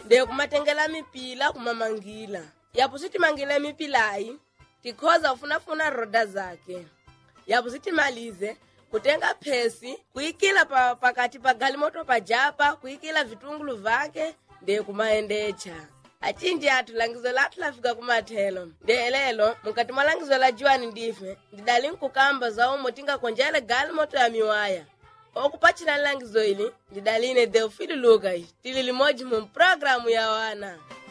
nde kumatengela mipila kumamangila yapo sitimangile mipilayi tikhoza kufunafuna roda zake yapo sitimalize kutenga phesi kuyikila pa, pakati pa galimoto pajapa kuyikila vitungulu vake nde kumaendecha acindi athu langizo lathu lafika kumathelo nde lelo mukati mwa langizo la juwani ndife ndidali nkukamba za umo tingakonjele galimoto ya miwaya okupachila langizo ili ndidaline theofili lucas tili limodzi mu programu ya wana